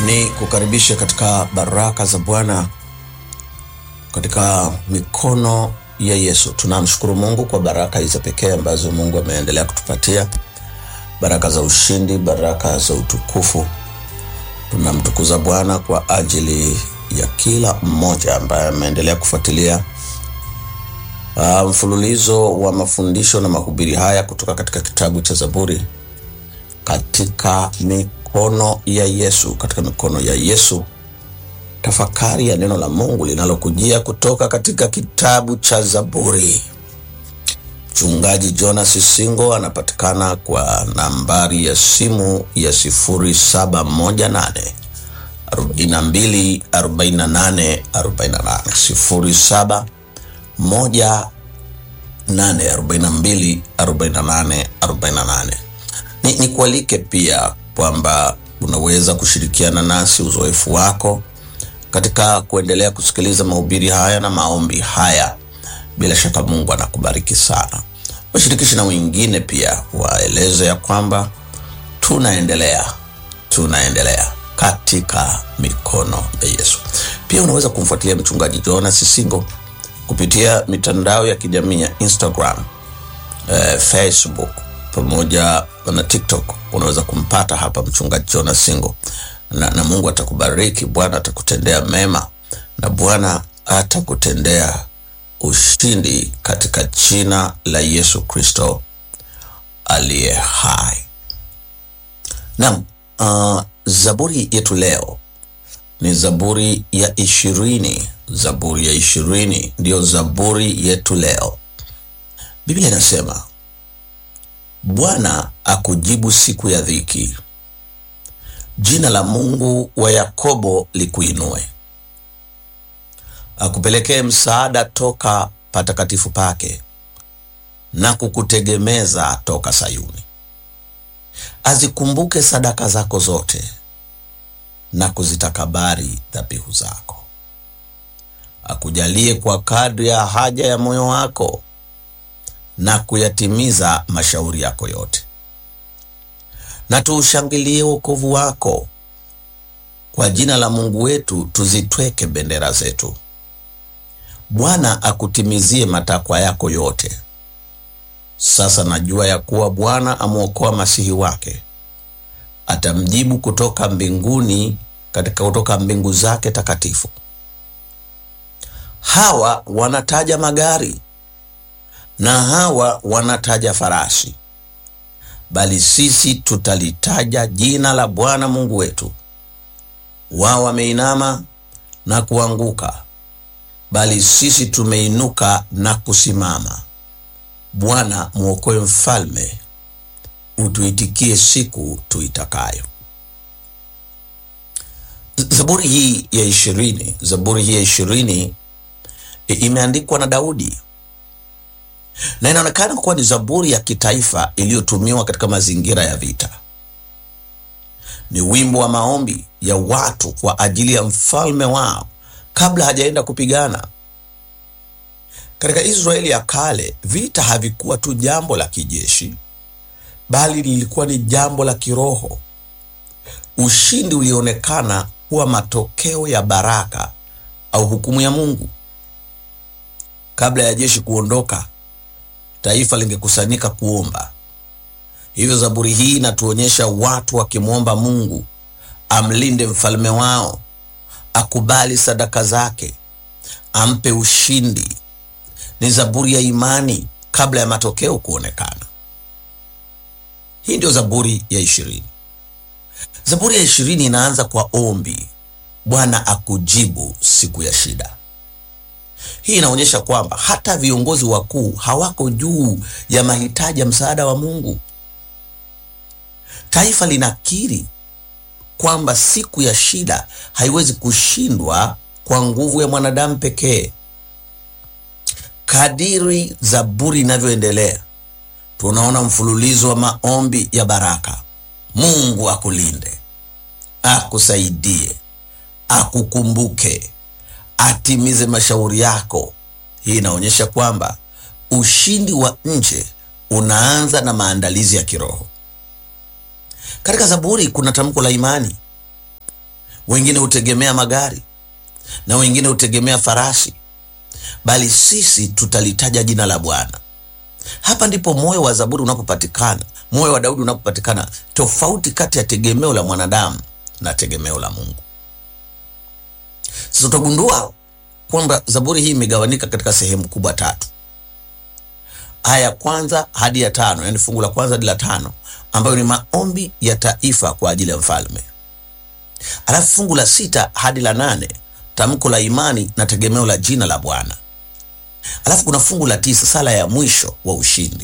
ni kukaribisha katika baraka za Bwana katika mikono ya Yesu. Tunamshukuru Mungu kwa baraka hizi pekee ambazo Mungu ameendelea kutupatia, baraka za ushindi, baraka za utukufu. Tunamtukuza Bwana kwa ajili ya kila mmoja ambaye ameendelea kufuatilia uh, mfululizo wa mafundisho na mahubiri haya kutoka katika kitabu cha Zaburi katika mikono ya Yesu, katika mikono ya Yesu, tafakari ya neno la Mungu linalokujia kutoka katika kitabu cha Zaburi. Mchungaji Jonas Singo anapatikana kwa nambari ya simu ya 0718 42 48 48 07 18 42 48 ni, ni kualike pia kwamba unaweza kushirikiana nasi uzoefu wako katika kuendelea kusikiliza mahubiri haya na maombi haya. Bila shaka Mungu anakubariki sana. Washirikishi na wengine pia waeleze ya kwamba tunaendelea tunaendelea katika mikono ya Yesu. Pia unaweza kumfuatilia mchungaji Jonas Singo kupitia mitandao ya kijamii ya Instagram, eh, Facebook pamoja na TikTok. Unaweza kumpata hapa mchungaji Jonas Singo na, na Mungu atakubariki. Bwana atakutendea mema na Bwana atakutendea ushindi katika jina la Yesu Kristo aliye hai. Naam, uh, zaburi yetu leo ni zaburi ya ishirini. Zaburi ya ishirini ndiyo zaburi yetu leo. Biblia inasema Bwana akujibu siku ya dhiki, jina la Mungu wa Yakobo likuinue, akupelekee msaada toka patakatifu pake na kukutegemeza toka Sayuni. Azikumbuke sadaka zako zote na kuzitakabari dhabihu zako. Akujalie kwa kadri ya haja ya moyo wako na kuyatimiza mashauri yako yote. Na tuushangilie wokovu wako, kwa jina la Mungu wetu tuzitweke bendera zetu. Bwana akutimizie matakwa yako yote. Sasa najua ya kuwa Bwana amwokoa masihi wake, atamjibu kutoka mbinguni, katika kutoka mbingu zake takatifu. Hawa wanataja magari na hawa wanataja farasi, bali sisi tutalitaja jina la Bwana Mungu wetu. Wao wameinama na kuanguka, bali sisi tumeinuka na kusimama. Bwana mwokoe mfalme, utuitikie siku tuitakayo. Zaburi hii ya ishirini, zaburi hii ya ishirini imeandikwa na Daudi na inaonekana kuwa ni zaburi ya kitaifa iliyotumiwa katika mazingira ya vita. Ni wimbo wa maombi ya watu kwa ajili ya mfalme wao kabla hajaenda kupigana. Katika Israeli ya kale, vita havikuwa tu jambo la kijeshi, bali lilikuwa ni jambo la kiroho. Ushindi ulionekana kuwa matokeo ya baraka au hukumu ya Mungu. Kabla ya jeshi kuondoka, taifa lingekusanyika kuomba. Hivyo zaburi hii inatuonyesha watu wakimwomba Mungu amlinde mfalme wao, akubali sadaka zake, ampe ushindi. Ni zaburi ya imani kabla ya matokeo kuonekana. Hii ndio zaburi ya ishirini. Zaburi ya ishirini inaanza kwa ombi, Bwana akujibu siku ya shida. Hii inaonyesha kwamba hata viongozi wakuu hawako juu ya mahitaji ya msaada wa Mungu. Taifa linakiri kwamba siku ya shida haiwezi kushindwa kwa nguvu ya mwanadamu pekee. Kadiri zaburi inavyoendelea, tunaona mfululizo wa maombi ya baraka. Mungu akulinde, akusaidie, akukumbuke atimize mashauri yako. Hii inaonyesha kwamba ushindi wa nje unaanza na maandalizi ya kiroho. Katika Zaburi kuna tamko la imani. wengine hutegemea magari na wengine hutegemea farasi, bali sisi tutalitaja jina la Bwana. Hapa ndipo moyo wa Zaburi unapopatikana, moyo wa Daudi unapopatikana, tofauti kati ya tegemeo la mwanadamu na tegemeo la Mungu. Sasa utagundua kwamba Zaburi hii imegawanika katika sehemu kubwa tatu. Aya ya kwanza hadi ya tano, yani fungu la kwanza hadi la tano, ambayo ni maombi ya taifa kwa ajili ya mfalme. Alafu fungu la sita hadi la nane, tamko la imani na tegemeo la jina la Bwana. Alafu kuna fungu la tisa, sala ya mwisho wa ushindi,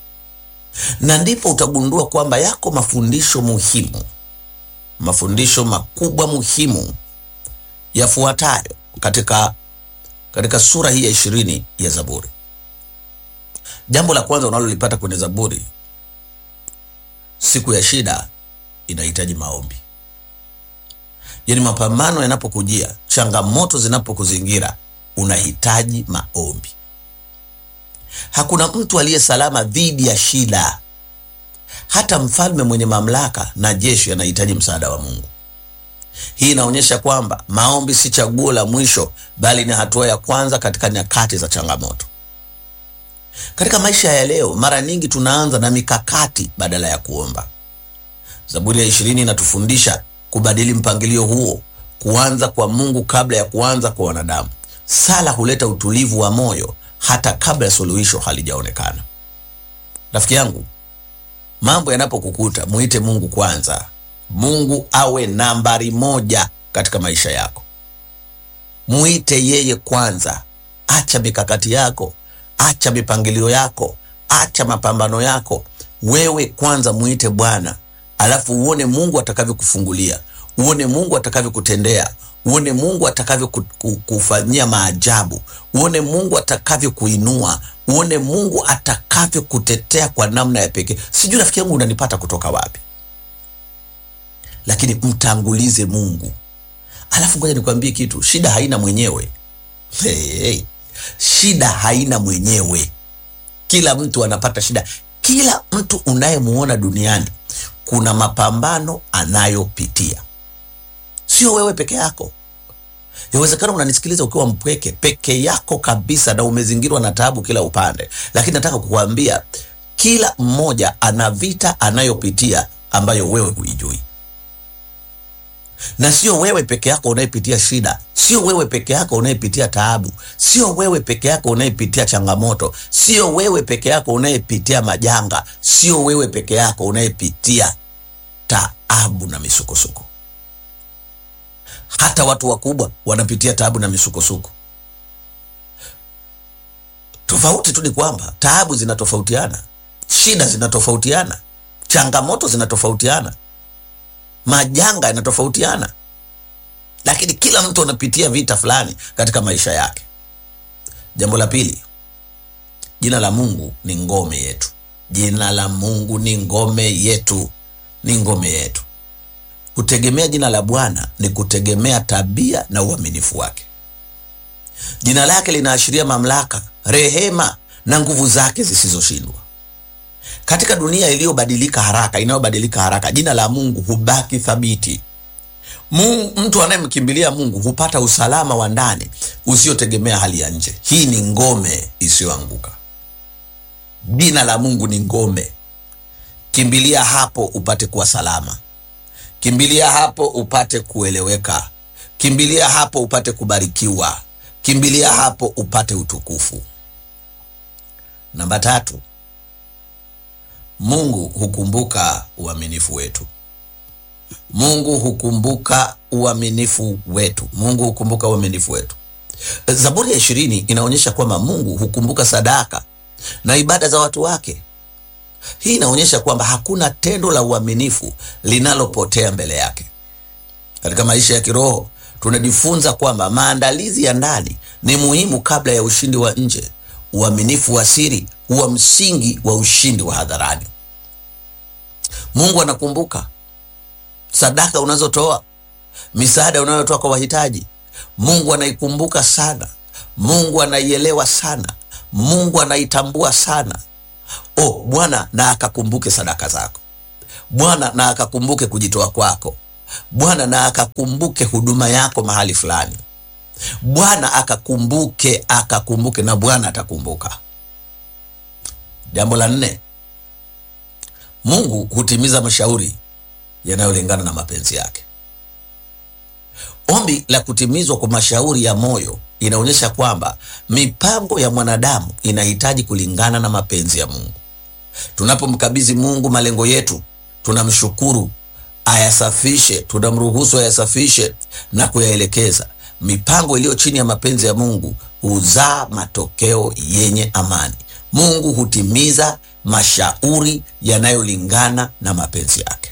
na ndipo utagundua kwamba yako mafundisho muhimu, mafundisho makubwa muhimu yafuatayo katika katika sura hii ya ishirini ya Zaburi. Jambo la kwanza unalolipata kwenye Zaburi, siku ya shida inahitaji maombi. Yaani, mapambano yanapokujia, changamoto zinapokuzingira, unahitaji maombi. Hakuna mtu aliye salama dhidi ya shida. Hata mfalme mwenye mamlaka na jeshi anahitaji msaada wa Mungu. Hii inaonyesha kwamba maombi si chaguo la mwisho, bali ni hatua ya kwanza katika nyakati za changamoto. Katika maisha ya leo, mara nyingi tunaanza na mikakati badala ya kuomba. Zaburi ya ishirini inatufundisha kubadili mpangilio huo, kuanza kwa Mungu kabla ya kuanza kwa wanadamu. Sala huleta utulivu wa moyo hata kabla ya suluhisho halijaonekana. Rafiki yangu, mambo yanapokukuta, muite Mungu kwanza. Mungu awe nambari moja katika maisha yako. Muite yeye kwanza. Acha mikakati yako, acha mipangilio yako, acha mapambano yako. Wewe kwanza muite Bwana, alafu uone Mungu atakavyokufungulia, uone Mungu atakavyokutendea, uone Mungu atakavyokufanyia maajabu, uone Mungu atakavyokuinua, uone Mungu atakavyokutetea kwa namna ya pekee. Sijui rafiki yangu unanipata kutoka wapi? Lakini mtangulize Mungu. Alafu ngoja nikwambie kitu, shida haina mwenyewe. Hey, hey. Shida haina mwenyewe. Kila mtu anapata shida. Kila mtu unayemuona duniani kuna mapambano anayopitia, sio wewe peke yako. Yawezekana unanisikiliza ukiwa mpweke peke yako kabisa, na umezingirwa na taabu kila upande, lakini nataka kukuambia kila mmoja ana vita anayopitia ambayo wewe huijui na sio wewe peke yako unayepitia shida, sio wewe peke yako unayepitia taabu, sio wewe peke yako unayepitia changamoto, sio wewe peke yako unayepitia majanga, sio wewe peke yako unayepitia taabu na misukosuko. Hata watu wakubwa wanapitia taabu na misukosuko. Tofauti tu ni kwamba taabu zinatofautiana, shida zinatofautiana, changamoto zinatofautiana majanga yanatofautiana, lakini kila mtu anapitia vita fulani katika maisha yake. Jambo la pili, jina la Mungu ni ngome yetu. Jina la Mungu ni ngome yetu, ni ngome yetu. Kutegemea jina la Bwana ni kutegemea tabia na uaminifu wake. Jina lake linaashiria mamlaka, rehema na nguvu zake zisizoshindwa. Katika dunia iliyobadilika haraka, inayobadilika haraka, jina la Mungu hubaki thabiti. Mungu, mtu anayemkimbilia Mungu hupata usalama wa ndani usiotegemea hali ya nje. Hii ni ngome isiyoanguka. Jina la Mungu ni ngome. Kimbilia hapo upate kuwa salama. Kimbilia hapo upate kueleweka. Kimbilia hapo upate kubarikiwa. Kimbilia hapo upate utukufu. Namba tatu, Mungu hukumbuka uaminifu wetu. Mungu hukumbuka uaminifu wetu. Mungu hukumbuka uaminifu wetu. Zaburi ya ishirini inaonyesha kwamba Mungu hukumbuka sadaka na ibada za watu wake. Hii inaonyesha kwamba hakuna tendo la uaminifu linalopotea mbele yake. Katika maisha ya kiroho tunajifunza kwamba maandalizi ya ndani ni muhimu kabla ya ushindi wa nje. Uaminifu wa siri huwa msingi wa ushindi wa hadharani. Mungu anakumbuka sadaka unazotoa, misaada unayotoa kwa wahitaji. Mungu anaikumbuka sana. Mungu anaielewa sana. Mungu anaitambua sana. Oh, Bwana na akakumbuke sadaka zako. Bwana na akakumbuke kujitoa kwako. Bwana na akakumbuke huduma yako mahali fulani. Bwana akakumbuke, akakumbuke, na Bwana atakumbuka. Jambo la nne, Mungu hutimiza mashauri yanayolingana na mapenzi yake. Ombi la kutimizwa kwa mashauri ya moyo inaonyesha kwamba mipango ya mwanadamu inahitaji kulingana na mapenzi ya Mungu. Tunapomkabidhi Mungu malengo yetu, tunamshukuru ayasafishe, tunamruhusu ayasafishe na kuyaelekeza. Mipango iliyo chini ya mapenzi ya Mungu huzaa matokeo yenye amani. Mungu hutimiza mashauri yanayolingana na mapenzi yake.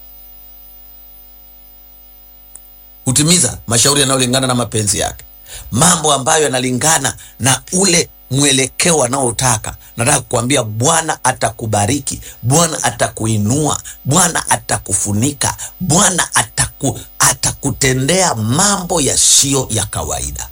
Hutimiza mashauri yanayolingana na mapenzi yake, mambo ambayo yanalingana na ule mwelekeo anaotaka. Nataka kukuambia Bwana atakubariki, Bwana atakuinua, Bwana atakufunika, Bwana ataku, atakutendea mambo yasiyo ya kawaida.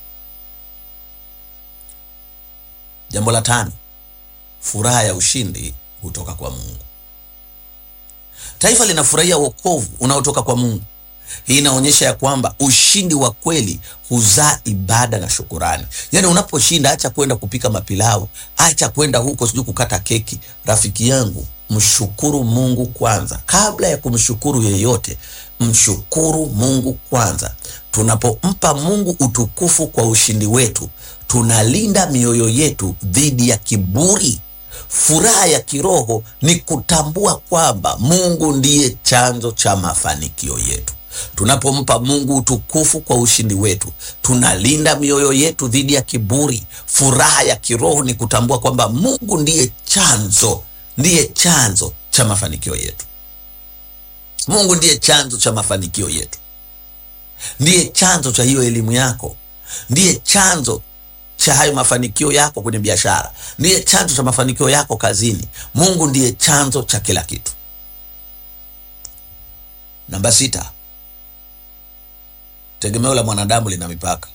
Jambo la tano, furaha ya ushindi hutoka kwa Mungu. Taifa linafurahia wokovu unaotoka kwa Mungu. Hii inaonyesha ya kwamba ushindi wa kweli huzaa ibada na shukurani. Yaani, unaposhinda acha kwenda kupika mapilau, acha kwenda huko sijui kukata keki. Rafiki yangu, mshukuru Mungu kwanza, kabla ya kumshukuru yeyote. Mshukuru Mungu kwanza. Tunapompa Mungu utukufu kwa ushindi wetu, tunalinda mioyo yetu dhidi ya kiburi. Furaha ya kiroho ni kutambua kwamba Mungu ndiye chanzo cha mafanikio yetu. Tunapompa Mungu utukufu kwa ushindi wetu, tunalinda mioyo yetu dhidi ya kiburi. Furaha ya kiroho ni kutambua kwamba Mungu ndiye chanzo, ndiye chanzo cha mafanikio yetu. Mungu ndiye chanzo cha mafanikio yetu, ndiye chanzo cha hiyo elimu yako, ndiye chanzo cha hayo mafanikio yako kwenye biashara, ndiye chanzo cha mafanikio yako kazini. Mungu ndiye chanzo cha kila kitu. Namba sita, tegemeo la mwanadamu lina mipaka.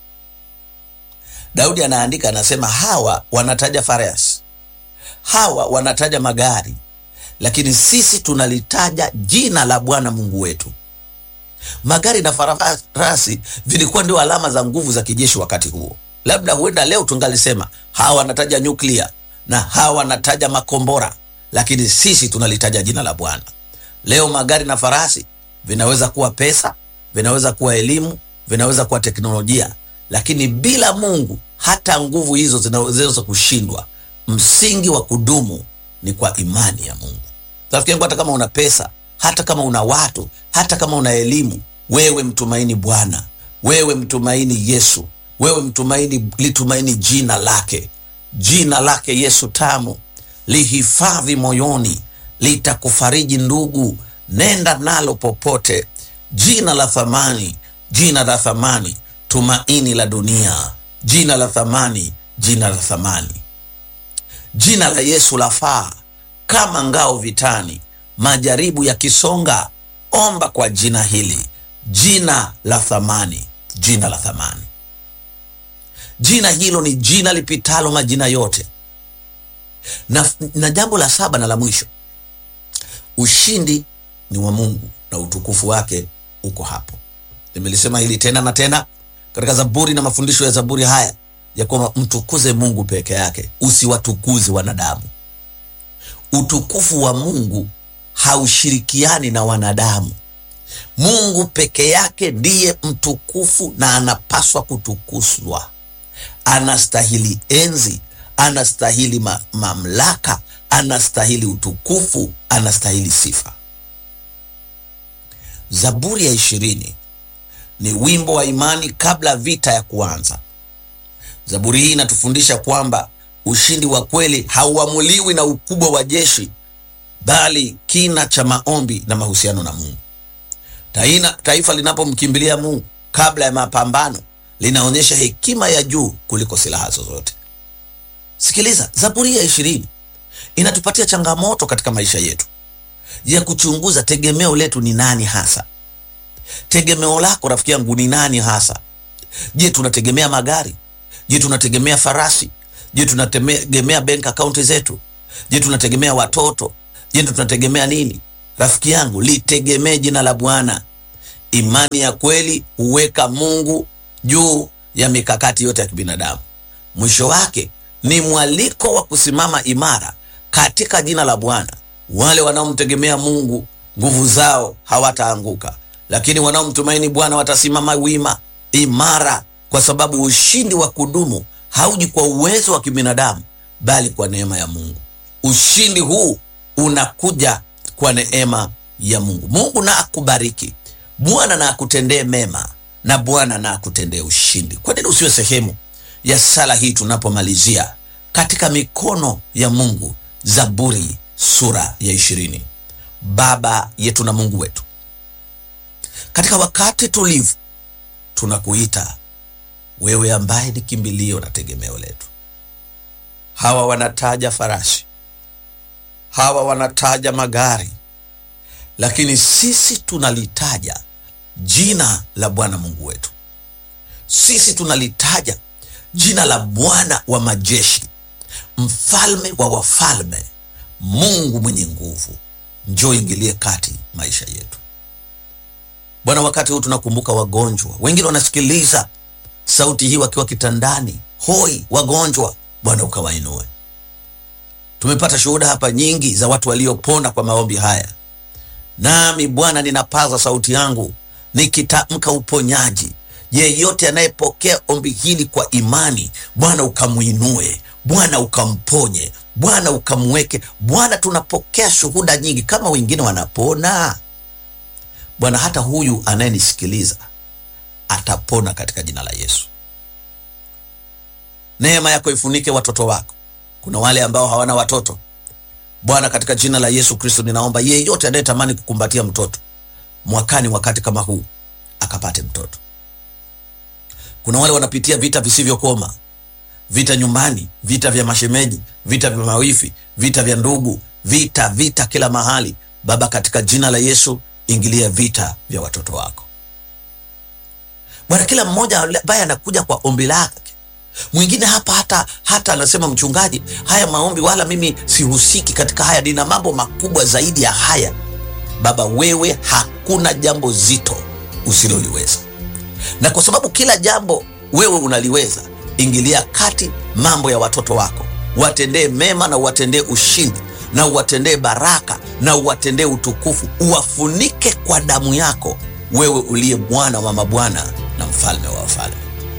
Daudi anaandika, anasema hawa wanataja farasi, hawa wanataja magari, lakini sisi tunalitaja jina la Bwana Mungu wetu. Magari na farasi vilikuwa ndio alama za nguvu za kijeshi wakati huo. Labda huenda leo tungalisema hawa wanataja nyuklia na hawa wanataja makombora, lakini sisi tunalitaja jina la Bwana. Leo magari na farasi vinaweza kuwa pesa, vinaweza kuwa elimu, vinaweza kuwa teknolojia, lakini bila Mungu hata nguvu hizo zinaweza kushindwa. Msingi wa kudumu ni kwa imani ya Mungu. Rafiki yangu, hata kama una pesa, hata kama una watu, hata kama una elimu, wewe mtumaini Bwana, wewe mtumaini Yesu, wewe mtumaini, litumaini jina lake, jina lake Yesu tamu, lihifadhi moyoni, litakufariji ndugu, nenda nalo popote. Jina la thamani, jina la thamani, tumaini la dunia, jina la thamani, jina la thamani. Jina la Yesu lafaa kama ngao vitani, majaribu yakisonga, omba kwa jina hili, jina la thamani, jina la thamani. Jina hilo ni jina lipitalo majina yote. Na, na jambo la saba na la mwisho, ushindi ni wa Mungu na utukufu wake uko hapo. Nimelisema hili tena na tena katika Zaburi na mafundisho ya Zaburi haya ya kwamba mtukuze Mungu peke yake, usiwatukuze wanadamu. Utukufu wa Mungu haushirikiani na wanadamu. Mungu peke yake ndiye mtukufu na anapaswa kutukuzwa. Anastahili enzi, anastahili ma mamlaka, anastahili utukufu, anastahili sifa. Zaburi ya ishirini ni wimbo wa imani kabla vita ya kuanza. Zaburi hii inatufundisha kwamba ushindi wa kweli hauamuliwi na ukubwa wa jeshi, bali kina cha maombi na mahusiano na Mungu. Taina, taifa linapomkimbilia Mungu kabla ya mapambano linaonyesha hekima ya juu kuliko silaha zozote. Sikiliza, Zaburi ya ishirini inatupatia changamoto katika maisha yetu ya kuchunguza tegemeo letu ni nani hasa. Tegemeo lako rafiki yangu ni nani hasa? Je, tunategemea magari? Je, tunategemea farasi? Je, tunategemea bank account zetu? Je, tunategemea watoto? Je, tunategemea nini? Rafiki yangu, litegemee jina la Bwana. Imani ya kweli huweka Mungu juu ya mikakati yote ya kibinadamu. Mwisho wake ni mwaliko wa kusimama imara katika jina la Bwana. Wale wanaomtegemea Mungu nguvu zao hawataanguka, lakini wanaomtumaini Bwana watasimama wima imara, kwa sababu ushindi wa kudumu hauji kwa uwezo wa kibinadamu, bali kwa neema ya Mungu. Ushindi huu unakuja kwa neema ya Mungu. Mungu na akubariki, Bwana na akutendee mema, na Bwana na akutendee ushindi. Kwa nini usiwe sehemu ya sala hii tunapomalizia katika mikono ya Mungu? Zaburi sura ya ishirini. Baba yetu na Mungu wetu, katika wakati tulivu tunakuita wewe, ambaye ni kimbilio na tegemeo letu. Hawa wanataja farasi, hawa wanataja magari, lakini sisi tunalitaja jina la Bwana Mungu wetu. Sisi tunalitaja jina la Bwana wa majeshi, mfalme wa wafalme, Mungu mwenye nguvu. Njoo ingilie kati maisha yetu Bwana. Wakati huu tunakumbuka wagonjwa, wengine wanasikiliza sauti hii wakiwa kitandani, hoi, wagonjwa. Bwana ukawainue. Tumepata shuhuda hapa nyingi za watu waliopona kwa maombi haya, nami Bwana ninapaza sauti yangu nikitamka uponyaji. Yeyote anayepokea ombi hili kwa imani, Bwana ukamwinue, Bwana ukamponye, Bwana ukamweke. Bwana, tunapokea shuhuda nyingi, kama wengine wanapona Bwana, hata huyu anayenisikiliza atapona katika jina la Yesu. Neema yako ifunike watoto wako. Kuna wale ambao hawana watoto Bwana, katika jina la Yesu Kristo ninaomba yeyote anayetamani kukumbatia mtoto mwakani, wakati kama huu akapate mtoto. Kuna wale wanapitia vita visivyokoma, vita nyumbani, vita vya mashemeji, vita vya mawifi, vita vya ndugu, vita vita kila mahali. Baba, katika jina la Yesu ingilia vita vya watoto wako Bwana. Kila mmoja ambaye anakuja kwa ombi lake, mwingine hapa hata hata anasema mchungaji, haya maombi wala mimi sihusiki katika haya, nina mambo makubwa zaidi ya haya. Baba, wewe hakuna jambo zito usiloliweza, na kwa sababu kila jambo wewe unaliweza, ingilia kati mambo ya watoto wako, watendee mema na uwatendee ushindi na uwatendee baraka na uwatendee utukufu, uwafunike kwa damu yako, wewe uliye Bwana wa mabwana na mfalme wa wafalme.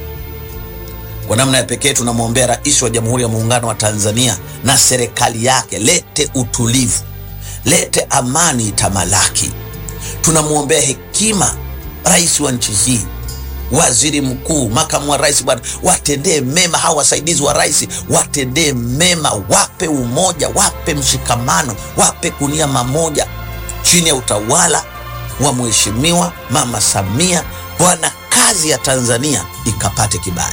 Kwa namna ya pekee tunamwombea Rais wa Jamhuri ya Muungano wa Tanzania na serikali yake, lete utulivu, lete amani itamalaki. Tunamwombea hekima rais wa nchi hii, waziri mkuu, makamu wa rais, Bwana watendee mema hawa wasaidizi wa rais, watendee mema, wape umoja, wape mshikamano, wape kunia mamoja chini ya utawala wa Mheshimiwa Mama Samia. Bwana, kazi ya Tanzania ikapate kibali.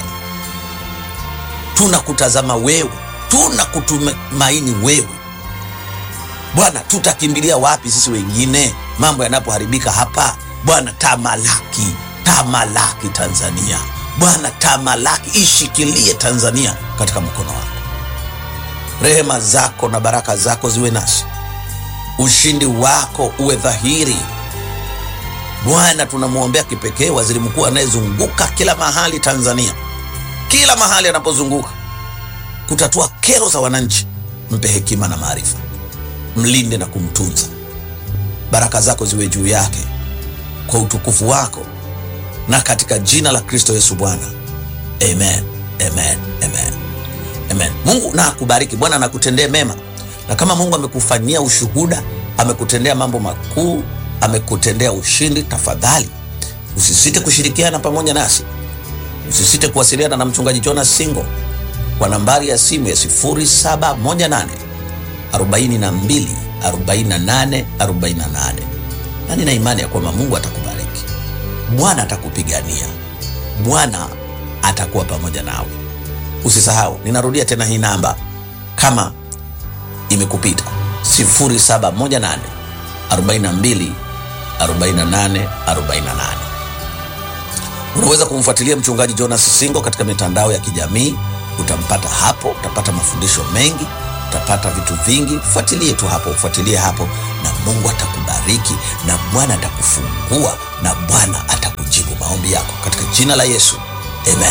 Tunakutazama wewe, tunakutumaini wewe Bwana. Tutakimbilia wapi sisi wengine mambo yanapoharibika hapa? Bwana, tamalaki tamalaki Tanzania Bwana, tamalaki, ishikilie Tanzania katika mkono wako. Rehema zako na baraka zako ziwe nasi, ushindi wako uwe dhahiri Bwana. Tunamwombea kipekee waziri mkuu anayezunguka kila mahali Tanzania, kila mahali anapozunguka kutatua kero za wananchi. Mpe hekima na maarifa, mlinde na kumtunza. Baraka zako ziwe juu yake kwa utukufu wako na katika jina la Kristo Yesu Bwana, amen, amen, amen, amen. Mungu na akubariki. Bwana anakutendea mema, na kama Mungu amekufanyia ushuhuda, amekutendea mambo makuu, amekutendea ushindi, tafadhali usisite kushirikiana pamoja nasi, usisite kuwasiliana na mchungaji Jonas Singo kwa nambari ya simu ya 0718 42 48 48, na nina imani ya kwamba Mungu atakubariki. Bwana atakupigania, Bwana atakuwa pamoja nawe. Usisahau, ninarudia tena hii namba kama imekupita, 0718 42 48 48. Unaweza kumfuatilia mchungaji Jonas Singo katika mitandao ya kijamii, utampata hapo, utapata mafundisho mengi utapata vitu vingi. Fuatilie tu hapo, fuatilie hapo, na Mungu atakubariki na Bwana atakufungua na Bwana atakujibu maombi yako katika jina la Yesu, amen.